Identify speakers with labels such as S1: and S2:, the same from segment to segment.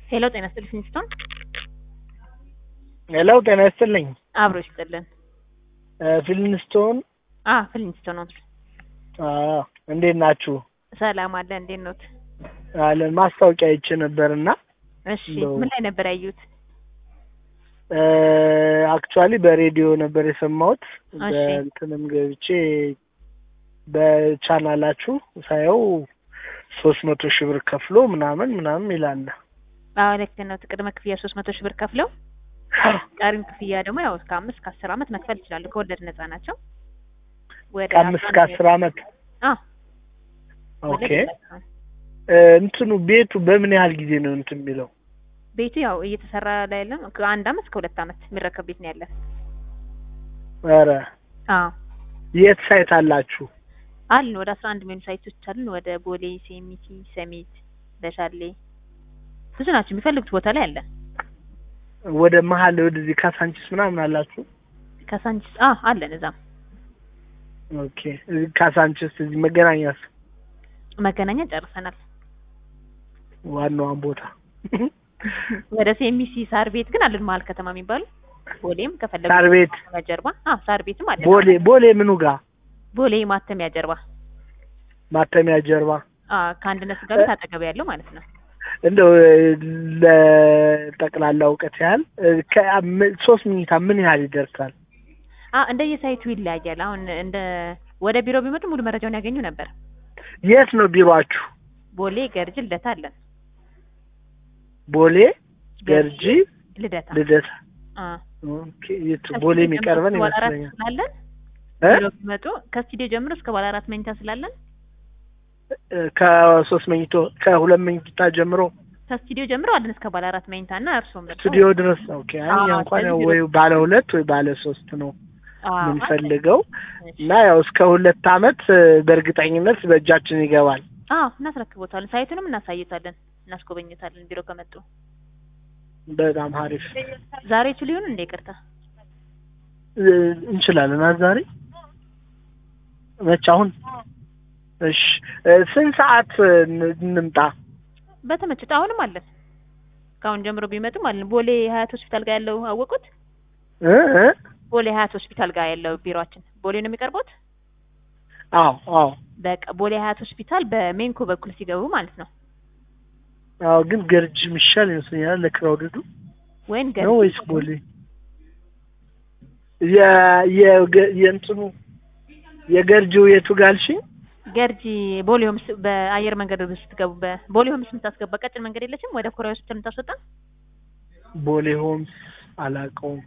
S1: ሄሎ ጤና ይስጥልኝ ፊንስቶን
S2: ሄሎ ጤና ይስጥልኝ።
S1: አብሮ ይስጥልን።
S2: ፊልምስቶን
S1: አ ፊንስቶን ነው።
S2: አዎ፣ እንዴት ናችሁ?
S1: ሰላም አለ። እንዴት ኖት?
S2: አለን ማስታወቂያ አይቼ ነበርና
S1: እሺ፣
S2: እንደው-
S1: ምን ላይ ነበር ያዩት?
S2: አክቹዋሊ በሬዲዮ ነበር የሰማሁት።
S1: እሺ።
S2: በእንትንም ገብቼ በቻናላችሁ ሳየው ሶስት መቶ ሺህ ብር ከፍሎ ምናምን ምናምን ይላል።
S1: አዎ ልክ ነው። ቅድመ ክፍያ ሶስት መቶ ሺህ ብር ከፍለው ቀሪም ክፍያ ደግሞ ያው እስከ አምስት ከአስር ዓመት መክፈል ይችላሉ። ከወለድ ነፃ ናቸው። ወደ
S2: ከአምስት ከአስር ዓመት
S1: አ
S2: ኦኬ። እንትኑ ቤቱ በምን ያህል ጊዜ ነው እንትን የሚለው?
S1: ቤቱ ያው እየተሰራ ላይ ያለም ከአንድ ዓመት እስከ ሁለት ዓመት የሚረከብ ቤት ነው ያለን።
S2: ኧረ
S1: አዎ
S2: የት ሳይት አላችሁ?
S1: አሉ ወደ አስራ አንድ የሚሆኑ ሳይቶች አሉን። ወደ ቦሌ፣ ሴሚቲ፣ ሰሚት፣ በሻሌ ብዙ ናቸው። የሚፈልጉት ቦታ ላይ አለን።
S2: ወደ መሀል ወደዚህ ካሳንቺስ ምናምን አላችሁ?
S1: ከሳንቺስ አ አለን እዛም
S2: ኦኬ። እዚህ ካሳንቺስ እዚህ መገናኛስ
S1: መገናኛ ጨርሰናል።
S2: ዋናዋን ቦታ
S1: ወደ ሴሚሲ ሳር ቤት ግን አለን መሀል ከተማ የሚባሉ ቦሌም ከፈለጉ
S2: ሳር ቤት
S1: ማተሚያ ጀርባ አ ሳር ቤትም አለን።
S2: ቦሌ ቦሌ ምኑ ጋር
S1: ቦሌ ማተሚያ ጀርባ
S2: ማተሚያ ጀርባ
S1: አ ከአንድነት ጋር ቤት አጠገብ ያለው ማለት ነው።
S2: እንደው ለጠቅላላ እውቀት ያህል ከአም- ሶስት መኝታ ምን ያህል ይደርሳል?
S1: አ እንደየሳይቱ ይለያያል። አሁን እንደ ወደ ቢሮ ቢመጡ ሙሉ መረጃውን ያገኙ ነበር።
S2: የት ነው ቢሮአችሁ?
S1: ቦሌ ገርጅ ልደታ አለን።
S2: ቦሌ ገርጂ
S1: ልደታ
S2: ልደታ።
S1: አ
S2: ኦኬ። የቱ ቦሌ የሚቀርበን
S1: ባለ አራት
S2: ይመስለኛል።
S1: ስላለን
S2: እ?
S1: ቢሮ ቢመጡ ከስቱዲዮ ጀምሮ እስከ ባለ አራት መኝታ ስላለን
S2: ከሶስት መኝቶ ከሁለት መኝታ ጀምሮ
S1: ከስቱዲዮ ጀምሮ አለን እስከ ባለ አራት መኝታ እና እርስዎም መጥተው
S2: ስቱዲዮ ድረስ ነው። ኦኬ። አይ እኛ
S1: አዎ፣
S2: እንኳን ያው
S1: ስለዚህ
S2: ወይ ባለ ሁለት ወይ ባለ ሶስት ነው
S1: አዎ፣
S2: የምንፈልገው
S1: እሺ።
S2: እና ያው እስከ ሁለት አመት በእርግጠኝነት በእጃችን ይገባል።
S1: አዎ እናስረክቦታለን። ሳይቱንም እናሳይታለን፣ እናስጎበኝታለን ቢሮ ከመጡ።
S2: በጣም አሪፍ
S1: ዛሬ ችሉ ይሁን እንደ ይቅርታ
S2: እ፣ እንችላለን። አ ዛሬ መች አሁን? እሺ እ፣ ስንት ሰዓት ን- እንምጣ?
S1: በተመቸት አሁንም አለን። ከአሁን ጀምሮ ቢመጡም አለን። ቦሌ ሀያት ሆስፒታል ጋር ያለው አወቁት።
S2: እ እ?
S1: ቦሌ ሀያት ሆስፒታል ጋር ያለው ቢሮአችን ቦሌ ነው የሚቀርቡት።
S2: አዎ አዎ
S1: በቃ ቦሌ ሀያት ሆስፒታል በሜንኮ በኩል ሲገቡ ማለት ነው።
S2: አዎ። ግን ገርጅ የሚሻል ይመስለኛል ለክራውድዱ
S1: ወይን
S2: ነው
S1: ገርጂ
S2: ወይስ ቦሌ? የ የ የእንትኑ የገርጂው የቱ ጋልሽኝ?
S1: ገርጂ ቦሌ ሆምስ በአየር መንገድ ስትገቡ በቦሌ ሆምስ የምታስገባ ቀጭን መንገድ የለችም ወደ ኮሪያ ሆስፒታል የምታስወጣ
S2: ቦሌ ሆምስ አላውቀውም።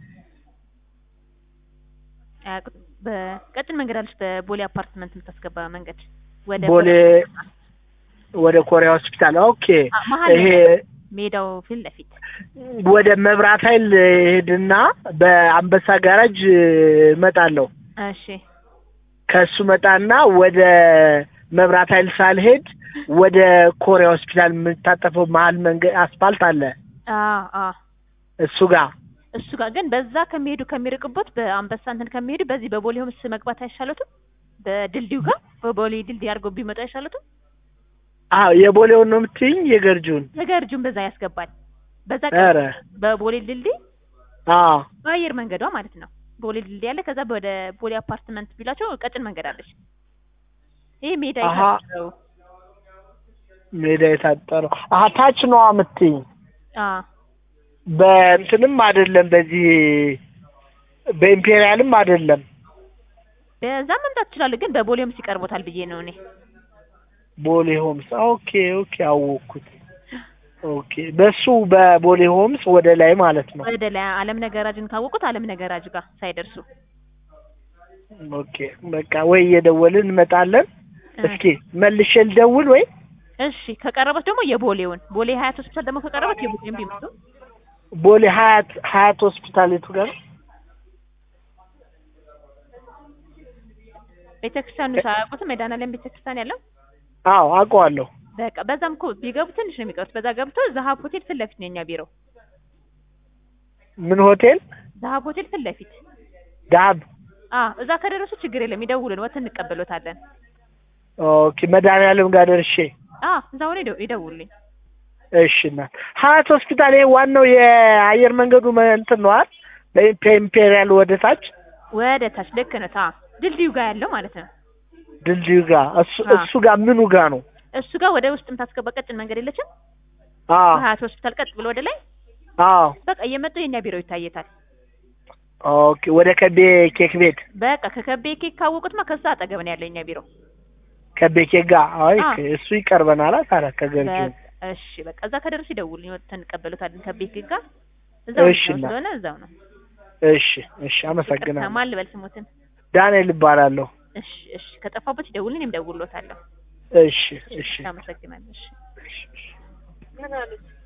S1: አያውቁትም። በቀጭን መንገድ አለች በቦሌ አፓርትመንት የምታስገባ መንገድ ወደ
S2: ቦሌ
S1: ኮሪያ
S2: ወደ ኮሪያ ሆስፒታል። ኦኬ።
S1: አ- መሀል
S2: ይሄ
S1: ሜዳው ፊት ለፊት
S2: ወደ መብራት ኃይል ሄድና በአንበሳ ጋራጅ እመጣለሁ።
S1: እሺ
S2: ከሱ መጣና ወደ መብራት ኃይል ሳልሄድ ወደ ኮሪያ ሆስፒታል የምታጠፈው መሀል መንገድ አስፋልት አለ
S1: አ አ
S2: እሱ ጋር
S1: እሱ ጋር ግን በዛ ከሚሄዱ ከሚርቅበት በአንበሳ እንትን ከሚሄዱ በዚህ በቦሌ ሆምስ መግባት አይሻሉትም? በድልድዩ ጋር በቦሌ ድልድይ አድርገው ቢመጡ አይሻሉትም?
S2: አዎ የቦሌውን ነው የምትይኝ የገርጂውን
S1: ነገርጁን በዛ ያስገባል። በዛ
S2: ኧረ
S1: በቦሌ ድልድይ
S2: አዎ
S1: በአየር መንገዷ ማለት ነው። ቦሌ ድልድይ አለ። ከዛ ወደ ቦሌ አፓርትመንት ቢላቸው ቀጭን መንገድ አለች። ይሄ ሜዳ
S2: አሀ።
S1: የታጠረው
S2: ሜዳ የታጠረው አሀ ታች ነዋ የምትይኝ
S1: አ
S2: በእንትንም አይደለም በዚህ በኢምፔሪያልም አይደለም
S1: በዛ መምጣት ይችላሉ። ግን በቦሌ ሆምስ ይቀርቦታል ብዬ ነው እኔ።
S2: ቦሌ ሆምስ ኦኬ ኦኬ አወቅኩት ኦኬ በሱ በቦሌ ሆምስ ወደ ላይ ማለት ነው
S1: ወደ ላይ አለም ነገራጅን ካወቁት አለም ነገራጅ ጋር ሳይደርሱ
S2: ኦኬ በቃ ወይ እየደወልን እንመጣለን እስኪ መልሼ ልደውል ወይ
S1: እሺ ከቀረበት ደግሞ የቦሌውን ቦሌ ሀያት ሆስፒታል ደግሞ ከቀረበት የቦሌውን ቢመጡ
S2: ቦሌ ሀያት ሀያት ሆስፒታል የቱ ጋር
S1: ቤተክርስቲያኑ ሳያውቁትም መድኃኔዓለም ቤተክርስቲያን ያለው
S2: አዎ አውቀዋለሁ
S1: በቃ በዛም እኮ ቢገቡ ትንሽ ነው የሚቀሩት። በዛ ገብቶ ዛሀብ ሆቴል ፊት ለፊት ነው የኛ ቢሮ።
S2: ምን ሆቴል
S1: ዛሀብ ሆቴል ፊት ለፊት
S2: ዳብ
S1: አ እዛ ከደረሱ ችግር የለም ይደውሉን፣ ወተን እንቀበሎታለን።
S2: ኦኬ መድኃኒዓለም ጋር ደርሼ
S1: አ እዛው ነው ይደውሉልኝ።
S2: እሺ እናት ሀያት ሆስፒታል ይሄ ዋናው የአየር መንገዱ መ- እንትን ነው አይደል? በኢምፔሪያል ወደ ታች
S1: ወደ ታች ልክ ነው። ታ ድልድዩ ጋር ያለው ማለት ነው።
S2: ድልድዩ ጋር እሱ
S1: አዎ።
S2: እሱ ጋር ምኑ ጋር ነው?
S1: እሱ ጋር ወደ ውስጥ የምታስገባ ቀጭን መንገድ የለችም?
S2: አዎ
S1: ሀያት ሆስፒታል ቀጥ ብሎ ወደ ላይ
S2: አዎ
S1: በቃ እየመጡ የኛ ቢሮ ይታየታል።
S2: ኦኬ ወደ ከቤ ኬክ ቤት
S1: በቃ ከከቤ ኬክ ካወቁትማ ከዛ አጠገብ ነው ያለው የኛ ቢሮ።
S2: ከቤ ኬክ ጋር አይ
S1: አዎ።
S2: እሱ ይቀርበናል ታዲያ ከገርጂ
S1: በቃ እሺ በቃ እዛ ከደረሱ ይደውሉ ይወጥተን እንቀበሉታለን። ከቤ ኬክ ጋር እዛው
S2: እሺ
S1: ነው
S2: እና-
S1: ስለሆነ እዛው ነው።
S2: እሺ እሺ አመሰግናለሁ
S1: ማን ልበል ስሙትን?
S2: ዳንኤል እባላለሁ
S1: እሺ እሺ ከጠፋበት ይደውሉ፣ እኔም እደውልሎታለሁ።
S2: እሺ እሺ
S1: አመሰግናለሁ። እሺ
S2: እሺ